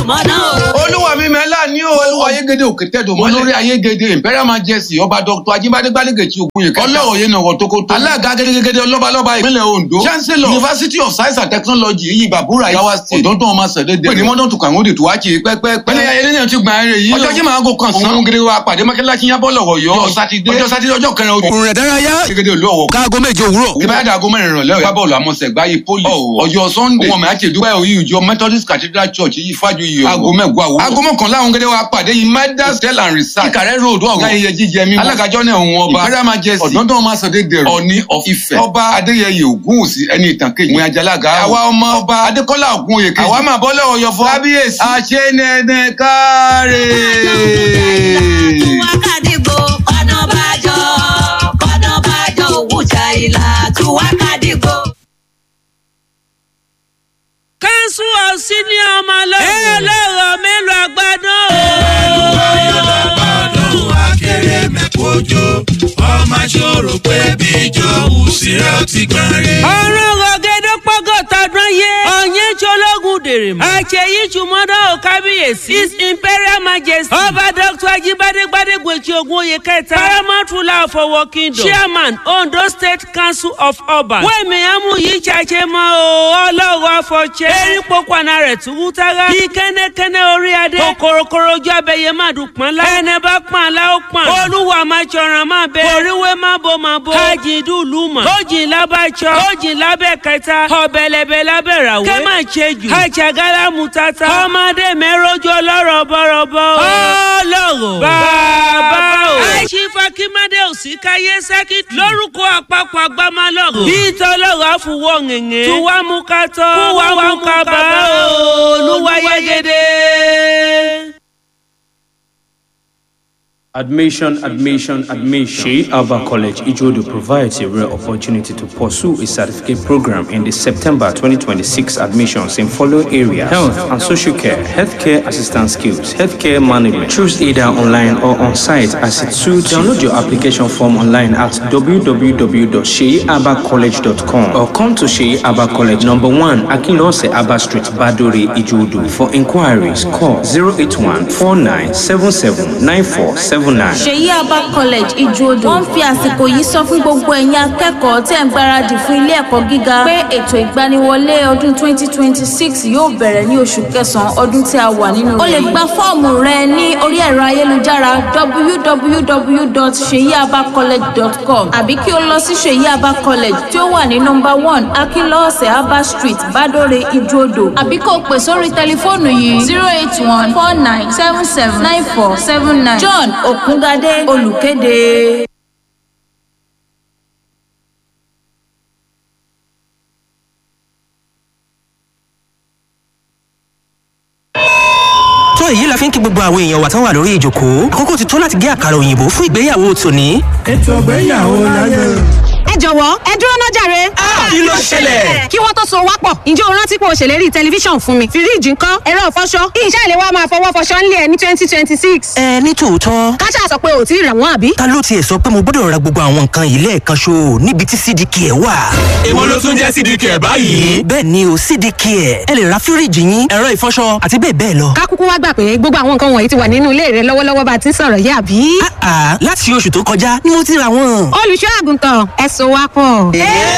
mọ́nà o. olúwa mi mẹ́lá ní o. olúwa ayégede òkè tẹ̀dọ̀ mọ́ lórí ayégede imperial majesty ọba dr ajíbádé gbálégèjì ogunye kẹta. ọlọ́wọ̀ yẹn nàwọ̀ tókótó. alága gẹ́gẹ́gẹ́dẹ́ ọlọ́balọ́ba ìpínlẹ̀ ondo. chancellor university of science and technology yìí bàbúrà yàwá state. ọ̀dọ́dún ọmọ sẹ̀dẹ̀dẹ̀. pé ní mọ́tò tó kàwọn òde tó wá kiri pẹ́pẹ́. pẹ́lẹ́ ayẹyẹ ní ti gbà ẹrẹ yìí. ọjọ́ kí màá gò kàn sán. òun gẹ́gẹ́ wa pàdé mọ́kẹ́lá kí yábọ̀ lọ́wọ́ yọ. ọjọ́ sátidé ọjọ́ sátidé ọjọ́ kẹrin ojú. òrùn rẹ̀ dárayá gẹ́gẹ́ olú ọ̀wọ̀. káago méje òwúrọ̀. ìbáradà aago mẹ́rin ìrọ̀lẹ́ ọ̀yá bọ́ọ̀lù àmọ́sẹ̀ gbáyé poli. ọjọ́ sunday wọn mẹ́ àti ìdúpẹ́ òyìn ìjọ methodist cathedral church yìí fájú yìí o. aago mẹ́gbọ́ àwọ̀. aago mọ́kànlá àwọn gẹ́gẹ́ wa pàdé yìí midas hotel and resort. kíkàrẹ́ road ọ̀gá ayẹyẹ jíjẹ mímu. alágàjọ náà òun ọba. imperial majesty ọ̀dọ́dún ọmọ sọdẹ dẹrọ. ọ̀ní of Ifẹ̀. ọba adéyẹyẹ ògúnwùsì ẹni ìtàn kejì. ìwé ajalaga. àwa ọmọ ọba adékọ́lá ògúnwòye kejì. àwa máa bọ́ lọ́wọ́ yọ fún. kábíyèsí. àṣenẹ́nẹ́ káre. Tuwakadigo, kọ́nà bájọ́, kọ́nà bájọ́, òwújà ìlà, tuwakadigo. kánṣu ọ̀sìn ní ọmọ lọ́wọ́. ẹ lọ́rọ̀ mélòó àgbàdo. ọdún akéré mẹ́kọ́jọ́ ọmọ ṣòro pé bíjọ́ òsèré ọtí gbọ́n rí. ọ̀run rọ̀gẹ́dẹ́ pọ́gọ́ta dán yé. ọ̀yẹ́ jọlọ́gùn dèrè mọ́. àṣeyí jùmọ́dọ̀ ò kábíyèsí. his imperial majesty. ọba dr ajibade gbadegbe ti ogun oyè kẹta. paramount ruler of owo kingdom. chairman ondo state council of ọba. wẹ́ẹ̀mí amú yìí ṣàṣẹ mọ́ o ọlọ́run afọ̀ṣẹ́. erin pokùnà rẹ̀ tún wú tára. bí kẹ́nẹ́kẹ́nẹ́ orí adé. kòkòròkòrò ojú abẹyẹ má dùn pọ́n lá. ẹnẹ bá pọ́n alá ó pọ́n. olúwa máa ṣọ̀ràn máa bẹ. oríwé má bo má bo. káàjì dùlù mọ̀. tójì lábàjọ́. tójì lábẹ́ kẹta. ọ̀bẹ̀lẹ̀bẹ̀ lábẹ́ ràwé. kẹ́ máa ṣe jù. àjàgálá mu tata. ọmọdé mẹ́rọ́jọ lọ́rọ̀ bọ̀rọ̀bọ̀. ọlọ́rọ̀ bàbá o. àìsífà kí mádé òsì káyé sẹ́kì. lórúkọ àpapọ̀ agbámálọ̀rọ̀. bí tọ́lọ́rọ̀ àfùwọ̀ ngẹ̀ngẹ̀. tuwa mú ká tọ́. kúwa mú ká bá o. olúwa yẹ́gẹ́dẹ́. Admission, admission, admission. Sheikh Alba College, Ijodo provides a rare opportunity to pursue a certificate program in the September 2026 admissions in following areas health and social care, healthcare assistance skills, healthcare management. Choose either online or on site as it suits. Download your application form online at www.sheabacollege.com or come to Sheikh Alba College, number one, Akinlose Abba Street, Badore, Ijodo. For inquiries, call 081 4977 9479. ṣèyí abba college ìjòdò wọn fi àsìkò yìí sọ fún gbogbo ẹ̀yin akẹ́kọ̀ọ́ tẹ̀ ń gbáradì fún ilé ẹ̀kọ́ gíga pé ètò ìgbaniwọlé ọdún 2026 yóò bẹ̀rẹ̀ ní oṣù kẹsàn-án ọdún tí a wà nínú rẹ̀. o lè gba fọ́ọ̀mù rẹ ní orí ẹ̀rọ ayélujára www.seyiabacollege.com àbí kí o lọ sí ṣèyí abba college tí ó wà ní nọmba one akínlọ́ọ̀sẹ̀ abba street badore ìjòdò àbí kó o pè sórí tẹlifóònù yìí zero eight one four nine seven seven nine four seven nine john òkúngadé olùkéde. tó èyí la fi ń kí gbogbo àwọn èèyàn wa tán wà lórí ìjòkó àkókò ti tó láti gé àkàrà òyìnbó fún ìgbéyàwó tòní. ètò ìgbéyàwó láyé. ẹ jọ̀wọ́ ẹ dúró náà jàre. kí ló ṣẹlẹ̀? kí wọ́n tó so wá pọ̀ ǹjẹ́ o rántí pé o ṣèlérí tẹlifíṣàn fún mi fíríìjì ńkọ́ ẹ̀rọ ìfọṣọ kí iṣẹ́ ìléwọ́ máa fọwọ́ fọṣọ ńlẹ̀ ní twenty twenty six. ẹ ní tòótọ́ káṣá sọ pé ò tí ì rà wọ́n àbí. ta ló tiẹ̀ sọ pé mo gbọ́dọ̀ ra gbogbo àwọn nǹkan yìí lẹ́ẹ̀kan ṣo níbi tí cdk ẹ̀ wà. èwo ló tún jẹ́ cdk ẹ̀ báyìí. bẹ́ẹ̀ ni o cdk ẹ̀ ẹ lè ra fíríìjì yín ẹ̀rọ ìfọṣọ àti bẹ́ẹ̀ bẹ́ẹ̀ lọ. ká kúkú wá gbà pé gbogbo àwọn nǹkan wọ̀nyí ti wà nínú ilé rẹ lọ́wọ́lọ́wọ́ bá a ti ń sọ̀rọ̀ yìí àbí. àà láti oṣù tó kọjá ni mo ti ra wọn. olùṣọ́ àgùntàn ẹ so wá pọ̀.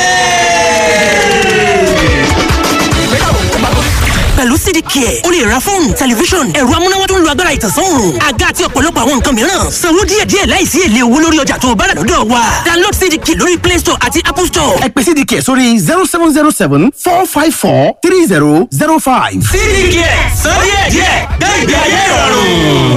pẹ̀lú cdk ẹ̀ o lè ra fóònù tẹlifíṣọ̀n ẹ̀rọ amúnáwá tó ń lo agbára ìtànsán òòrùn àga àti ọ̀pọ̀lọpọ̀ àwọn nǹkan mìíràn sanwó díẹ̀díẹ̀ láìsí èlé owó lórí ọjà tó o bá rà lọ́dọ̀ wa download cdk lórí play store àti apple store. ẹ pè cdk sórí zero seven zero seven four five four three zero zero five. cdk sọ díẹ̀díẹ̀ gbé ìgbé ayé ìrọ̀rùn.